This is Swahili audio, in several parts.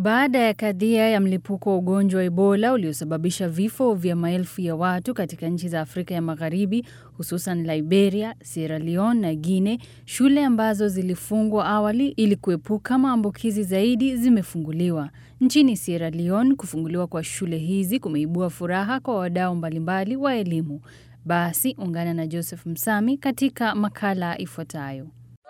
Baada ya kadhia ya mlipuko wa ugonjwa wa Ebola uliosababisha vifo vya maelfu ya watu katika nchi za Afrika ya Magharibi, hususan Liberia, Sierra Leone na Guinea, shule ambazo zilifungwa awali ili kuepuka maambukizi zaidi zimefunguliwa. Nchini Sierra Leone, kufunguliwa kwa shule hizi kumeibua furaha kwa wadau mbalimbali wa elimu. Basi ungana na Joseph Msami katika makala ifuatayo.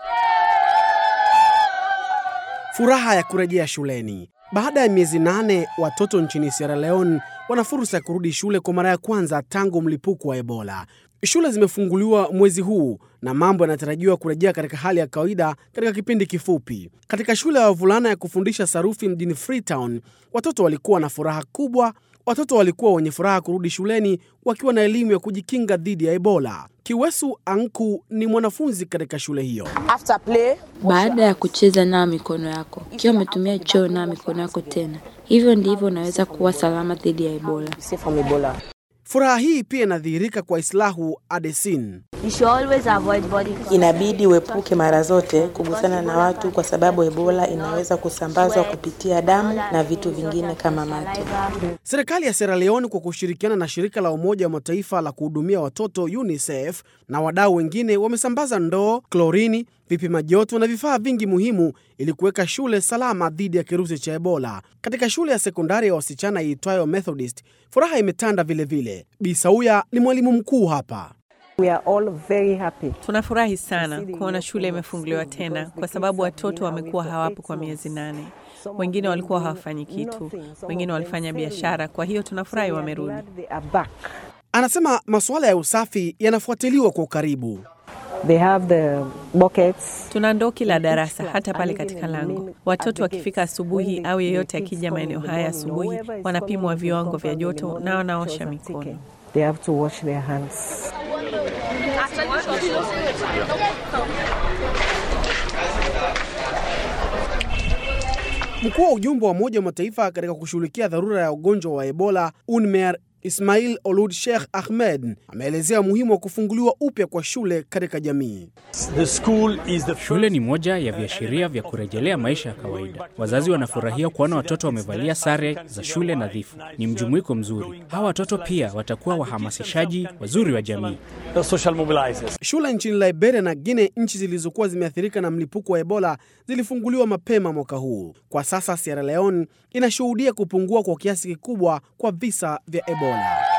Furaha ya kurejea shuleni. Baada ya miezi nane, watoto nchini Sierra Leone wana fursa ya kurudi shule kwa mara ya kwanza tangu mlipuko wa Ebola. Shule zimefunguliwa mwezi huu na mambo yanatarajiwa kurejea katika hali ya kawaida katika kipindi kifupi. Katika shule ya wavulana ya kufundisha sarufi mjini Freetown, watoto walikuwa na furaha kubwa. Watoto walikuwa wenye furaha kurudi shuleni wakiwa na elimu ya kujikinga dhidi ya Ebola. Kiwesu Anku ni mwanafunzi katika shule hiyo. After play, Baada ya kucheza, nawa mikono yako. Ikiwa umetumia choo, nawa mikono yako tena. Hivyo ndivyo unaweza kuwa salama dhidi ya Ebola. safe from Ebola. Furaha hii pia inadhihirika kwa Islahu Adesin. You should always avoid body contact. Inabidi uepuke mara zote kugusana na watu kwa sababu Ebola inaweza kusambazwa kupitia damu na vitu vingine kama mate. Serikali ya Sierra Leone kwa kushirikiana na shirika la Umoja wa Mataifa la kuhudumia watoto UNICEF na wadau wengine wamesambaza ndoo, klorini, vipima joto na vifaa vingi muhimu ili kuweka shule salama dhidi ya kirusi cha Ebola. Katika shule ya sekondari ya wasichana iitwayo Methodist, furaha imetanda vilevile. Bi Sauya ni mwalimu mkuu hapa. We are all very happy. Tunafurahi sana kuona shule imefunguliwa tena kwa sababu watoto wamekuwa hawapo kwa miezi nane. Wengine walikuwa hawafanyi kitu, wengine walifanya biashara. Kwa hiyo tunafurahi wamerudi. They are back. Anasema masuala ya usafi yanafuatiliwa kwa ukaribu. They have the buckets. Tuna ndoo kila darasa, hata pale katika lango. Watoto wakifika asubuhi au yeyote akija maeneo haya asubuhi, wanapimwa viwango vya joto na wanaosha mikono. They have to wash their hands. Mkuu wa ujumbe wa Umoja wa Mataifa katika kushughulikia dharura ya ugonjwa wa Ebola UNMEER Ismail Olud Sheikh Ahmed ameelezea umuhimu wa kufunguliwa upya kwa shule katika jamii. Shule ni moja ya viashiria vya kurejelea maisha ya kawaida. Wazazi wanafurahia kuona watoto wamevalia sare za shule nadhifu. Ni mjumuiko mzuri. Hawa watoto pia watakuwa wahamasishaji wazuri wa jamii. Shule nchini Liberia na Guinea, nchi zilizokuwa zimeathirika na mlipuko wa Ebola, zilifunguliwa mapema mwaka huu. Kwa sasa Sierra Leone inashuhudia kupungua kwa kiasi kikubwa kwa visa vya Ebola.